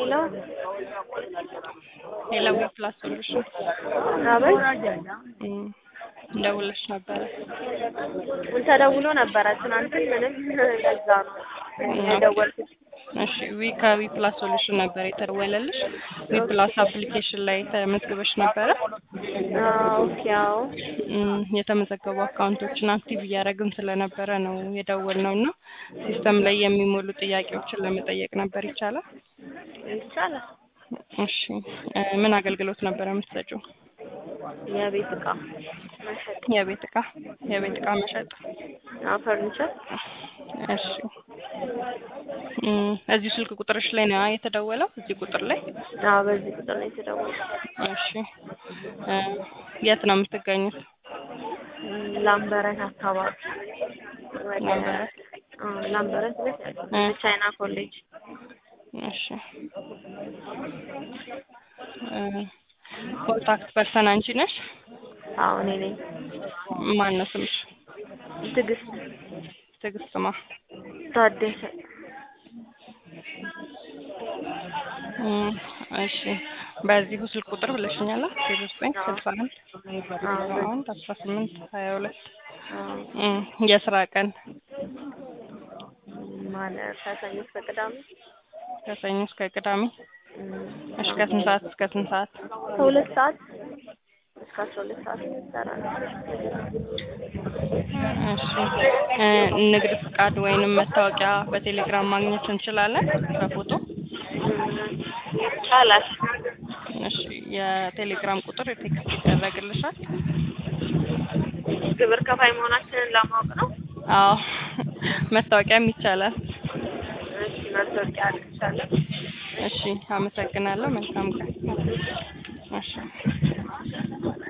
ሄሎ ሌላ ፕላስ ሶሉሽን አቤት እም፣ ደውለሽ ነበረ። ተደውሎ ነበረ ትናንትን ምንም ለዛ ነው የደወልኩት። እሺ ዊ ከዊ ፕላስ ሶሉሽን ነበር የተደወለልሽ። ዊ ፕላስ አፕሊኬሽን ላይ ተመዝግበሽ ነበረ። አዎ፣ ኦኬ አዎ እም፣ የተመዘገቡ አካውንቶችን አክቲቭ እያደረግን ስለነበረ ነው የደወልነው እና ሲስተም ላይ የሚሞሉ ጥያቄዎችን ለመጠየቅ ነበር። ይቻላል? ይቻላል። እሺ እ፣ ምን አገልግሎት ነበር የምትሰጪው? የቤት እቃ መሸጥ የቤት እቃ የቤት እቃ መሸጥ። አዎ፣ ፈርኒቸር እሺ እም፣ እዚሁ ስልክ ቁጥርሽ ላይ ነው የተደወለው? እዚህ ቁጥር ላይ? አዎ፣ በዚህ ቁጥር ላይ የተደወለው እሺ እ፣ የት ነው የምትገኙት? ላምበረት አካባቢ ወደ ላምበረት። አዎ፣ ላምበረት ልክ እ፣ ቻይና ኮሌጅ እሺ እ፣ ኮንታክት ፐርሰን አንቺ ነሽ? አዎ፣ እኔ ነኝ። ማን ነው ስምሽ? ትዕግስት ትዕግስት ማ? ታደሰ እም፣ እሺ በዚሁ ስልክ ቁጥር ብለሽኛል። ዜሮ ዘጠኝ ስልሳ አንድ አስራ አንድ አስራ ስምንት ሀያ ሁለት አዎ፣ እም፣ የስራ ቀን ማለት ከሰኞ እስከ ቅዳሜ ከሰኞ እስከ ቅዳሜ። እም፣ እሺ ከስንት ሰዓት እስከ ስንት ሰዓት? ከሁለት ሰዓት እስከ አስራ ሁለት ሰዓት እንሰራለን። እሺ እ፣ ንግድ ፍቃድ ወይንም መታወቂያ በቴሌግራም ማግኘት እንችላለን በፎቶ? ይቻላል። እሺ የቴሌግራም ቁጥር ቴክስት ይደረግልሻል? ግብር ከፋይ መሆናችንን ለማወቅ ነው። አዎ መታወቂያም ይቻላል። እሺ መታወቂያ ይቻላል። እሺ አመሰግናለሁ። መልካም ቀን። እሺ